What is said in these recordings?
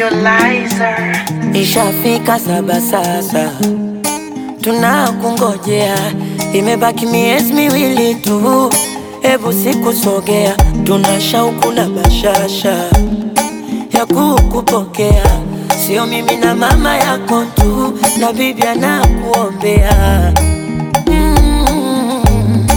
Lizer. Ishafika saba sasa, tunakungojea, imebaki miezi miwili tu, hebu sikusogea, tuna shauku na bashasha ya kukupokea, sio mimi na mama yako tu, na bibi anakuombea mm.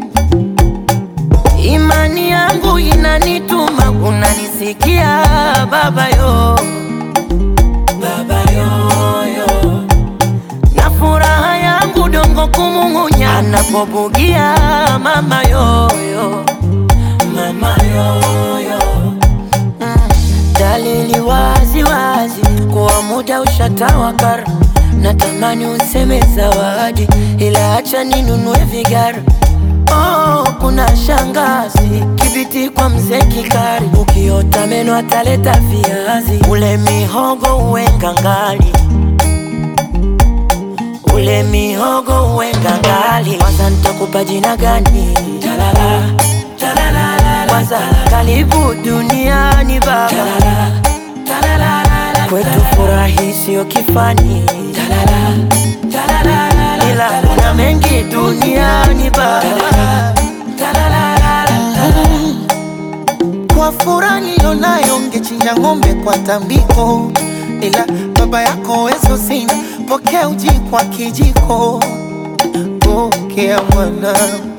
Imani yangu inanituma, unanisikia baba yo baba yoyo, na furaha yangu dongo kumung'unya anapobugia mama yoyo, mama yoyo mm. Dalili wazi wazi kuwa muda ushatawakar, natamani useme zawadi, ila acha ninunue vigara Oh, kuna shangazi kibiti kwa mzee Kikari, ukiota meno ataleta viazi, ule mihogo uwe ngangali, ule mihogo uwe ngangali. Kwanza nitakupa jina gani? Talala, talala, kwanza karibu duniani baba, talala, talala, kwetu furahi sio kifani, talala, talala, ila kuna mengi duniani baba. Kwa furaha nilionayo ngechinja ng'ombe kwa tambiko, ila baba yako wezo sina, pokea uji kwa kijiko, pokea mwana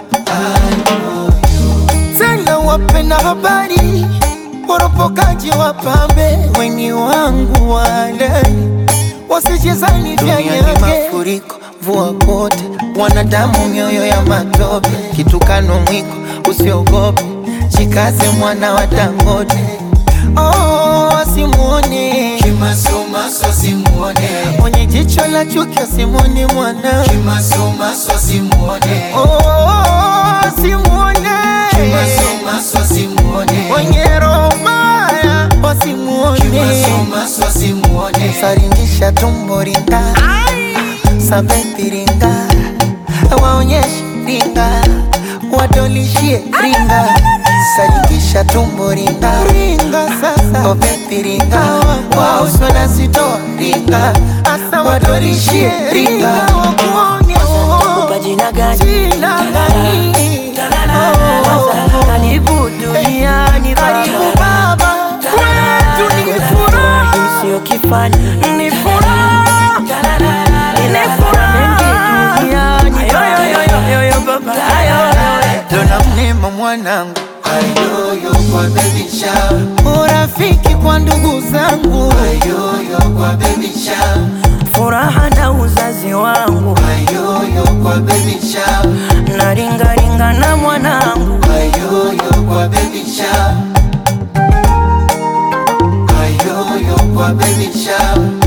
tena wapenda habari, woropokaji wapambe, weni wangu wale wasijezani vya nyage mafuriko, mvua kote, wanadamu mioyo ya matope, kitukano mwiko, usiogope, jikaze mwana wa Dangote. Oh, asimuone Kimasomaso simuone, mwenye jicho la chuki, asimuone mwana kimasomaso simuone, oh, asimuone kimasomaso simuone, mwenye roho mbaya, wasimuone kimasomaso simuone, saringisha tumbo ringa sabepi ringa waonyeshe ringa wadolishie ringa saringisha tumbo ringa ringa sasa obepi ringa wauswa na sitoa ringa asa wadolishie ringa wakuone Nitakupa jina gani? jina gani Kwanza karibu duniani karibu baba, baba kwetu ni furaha furahi sio kifani, ni furaha ila kuna mengi duniani baba. dona mnema mwanangu ayoyo kwa baby shower, urafiki kwa ndugu zangu ayoyo kwa baby shower, furaha na uzazi wangu ayoyo kwa baby shower, na ringaringa na mwanangu ayoyo kwa baby shower, ayoyo kwa baby shower,